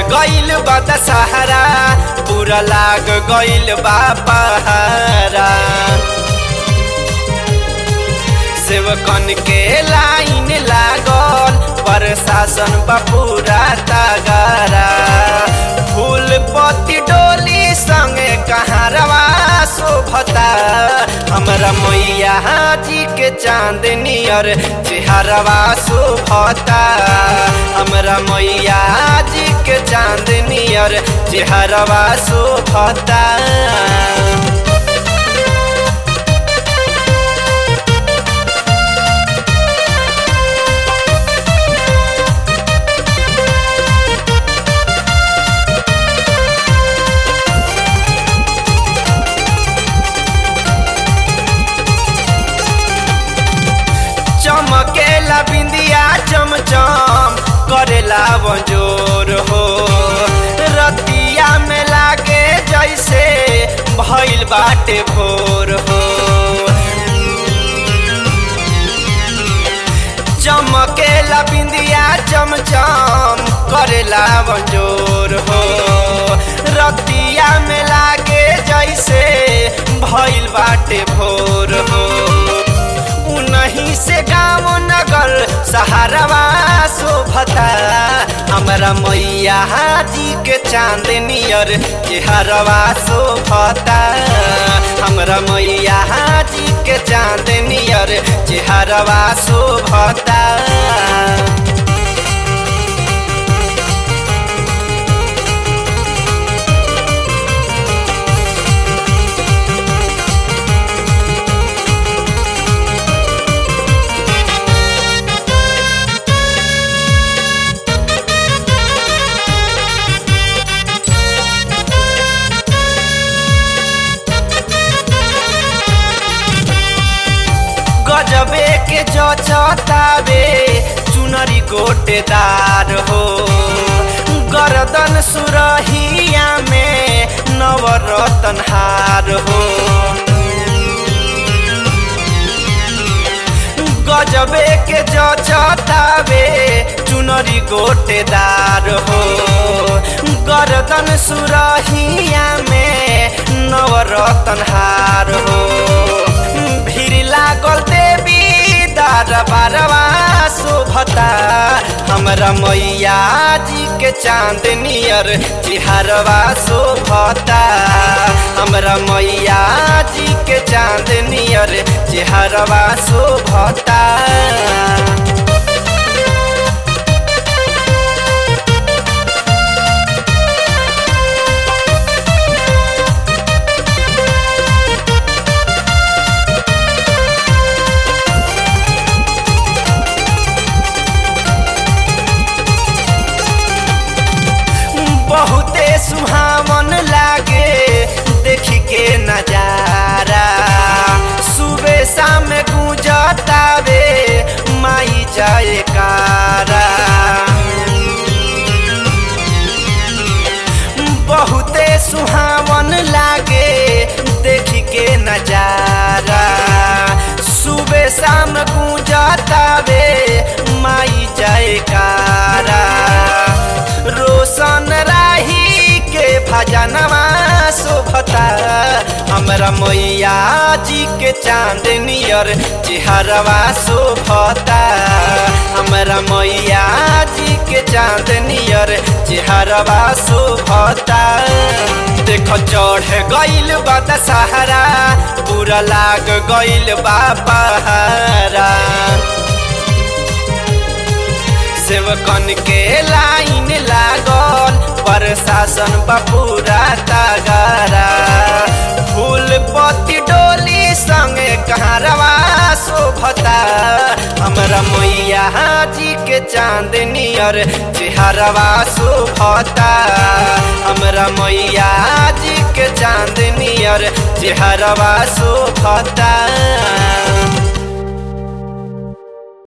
गइल बा दशहरा पूरा लाग गइल बा पहारा सेवकन के लाइन लागल प्रशासन बा पूरा तगारा फूल पत्ती डोली संगे कहारवा शोभता हमरा मैया जी के चांदनियर चेहरवा शोभता हमरा मैया जी के चांदनियर चेहरवा शोभता चमकेला बिंदिया चमचम करेला बंजोर हो रतिया में लागे जैसे भइल बाटे भोर हो चमकेला बिंदिया चमचम करेला बंजोर हो रतिया में लागे जैसे भइल बाटे भोर हो उनही से गाँव नगर सहारवा शोभता हमरा मैया जी के चांदनियर चेहरवा शोभता हमरा मैया जी के चांदनियर चेहरवा शोभता गजबे के जचतावे चुनरी गोटेदार हो गर्दन सुरहिया में नवरतन हार हो गजबे के जचतावे चुनरी गोटेदार हो गर्दन सुरहिया में नवरतन हार हो भीड़ लागल देवी दरबारवा शोभता हमरा मैया जी के चांदनियर चिहरवा शोभता हमरा मैया जी के चांदनियर चिहरवा शोभता बहुते सुहावन लागे देखी के नजारा सुबह शाम गुजतावे माई जाए कारा बहुते सुहावन लागे देखी के नजारा सुबह शाम गुजतावे माई जाए कारा रोशन राही के भजनवा शोभता हमरा मैया जी के चांदनियर चेहरवा शोभता हमरा मैया जी के चांदनियर चेहरवा शोभता देख चढ़ गइल बा दशहरा पूरा लाग गइल बा पहारा सेवकन के लाइन लागल प्रशासन बपूरा तगारा फूल पत्ती डोली संगे कहारवा शोभता हमरा मैया जी के चांदनियर चेहरवा शोभता हमरा मैया जी के चांदनियर चेहरवा शोभता